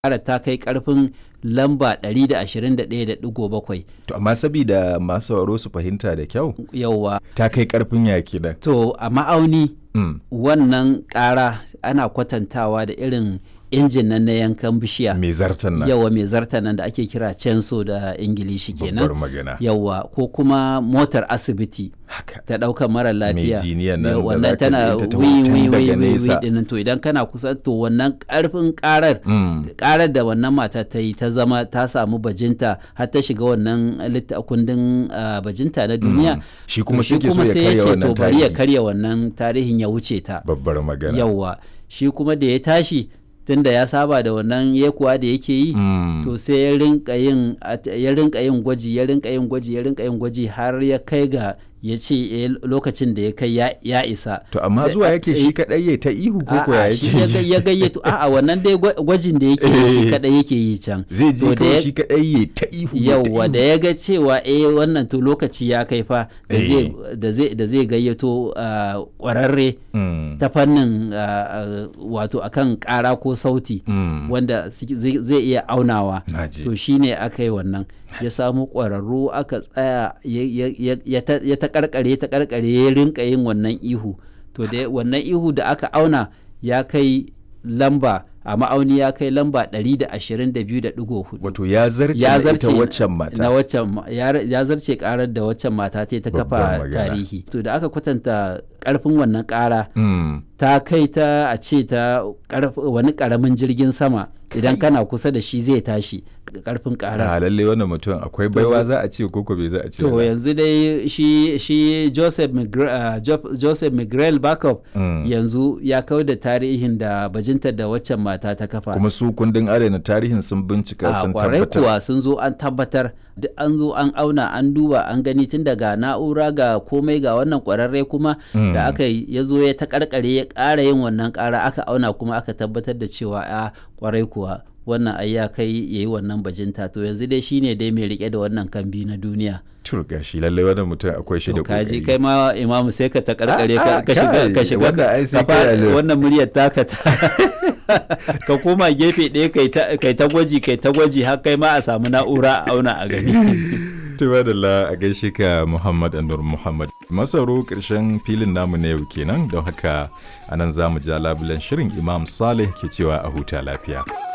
ƙara ta kai ƙarfin lamba 121.7 To amma sabida masu sauraro su fahimta da kyau yauwa ta kai karfin yaki nan. to a ma'auni Mm. wannan ƙara ana kwatantawa da irin injin nan na yankan bishiya Mai zartan nan. yawa mai zarta nan da ake kira censo da ingilishi Babbar kenan magana. yawa ko kuma motar asibiti Haka. ta ɗaukar mara lafiya jiniyan nan Ya, da wannan zaka tana ji ita ta wi hutun wi wi daga wi wi nesa. dinnan to idan kana kusa to wannan ƙarfin ƙarar Mm. karar da wannan mata ta yi ta zama ta samu bajinta har ta shiga wannan litta kundin ah, bajinta na duniya Mm. Shi to kuma shi ke so ya sai karya ce wannan to bari ya tarihi. karya wannan tarihin ya wuce ta Babbar magana. yawwa shi kuma da ya tashi tunda ya saba da wannan yekuwa da yake yi Mm. to sai ya rinka yin at- ya rinka yin gwaji ya rinka yin gwaji ya rinka yin gwaji har ya kai ga ya ce eh, lokacin da ya kai ya- ya isa To amma Sai zuwa a yake tsaye- shi kadai ya ta ihu ko ko ya A'a, shi ya ga- yake. ya gayyato a'a wannan dai gwa- gwajin da yake yi shi Eh. kadai yake yi can Zai ji To da kawai ya- shi kadai ya ta ihu. ya ta yauwa ihu. da ya ga cewa eh wannan to lokaci ya kai fa da Eh. zai da zai da zai gayyato ah, kwararre Mm. ta fannin ah, ah, wato akan kara ko sauti Mm. wanda suke- zai zai iya aunawa Naji. to shine aka yi wannan ya samu ƙwararru aka tsaya ya- ya- ya- ya ta- ya ta karkare ta karkare ya rinka yin wannan ihu to da wannan ihu da aka auna ya kai lamba a ma'auni ya kai lamba 122.4 Wato ya zarce ya na zarce ita waccan mata. na waccan ma- ya ya zarce karar da waccan mata ta yi ta Babbar kafa magana. tarihi to da aka kwatanta karfin wannan kara Mm. ta kai ta a ce ta karf- wani karamin jirgin sama idan kana kusa da shi zai tashi karfin karar A lalle wannan mutum akwai baiwa za a ce koko bai za a ce. to ba. yanzu dai shi shi Joseph Migre, uh, Jo- Joseph Miguel Backup Mm. yanzu ya kau da tarihin da bajintar da waccan mata ta kafa Kuma su kundin adana tarihin sun bincika a sun kwarai tabbatar. kuwa sun zo an tabbatar duk an zo an auna an duba an gani tun daga na'ura ga komai ga wannan kwararre kuma Mm. da aka yi ya zo ya ta karkare ya ƙara yin wannan ƙara aka auna kuma aka tabbatar da cewa a kwarai kuwa wannan ai ya kai ya yi wannan bajinta to yanzu dai shine dai mai rike da wannan kambi na duniya Turga shi lalle wannan mutum akwai shi da to kaji kokari. kai ma imamu sai ka ta karkare Ah, ka ah, ka shiga kai, ka shiga wannan ai sai ka fara- kai alert. wannan muryar taka ta ka koma gefe ɗaya kai ta kai ta gwaji kai ta gwaji har kai ma a samu na'ura a auna a gani Tuba da la a gaishe ka Muhammad Anur Muhammad. Masaro ƙarshen filin namu na yau kenan don haka anan za mu ja labulen shirin Imam Saleh ke cewa a huta lafiya.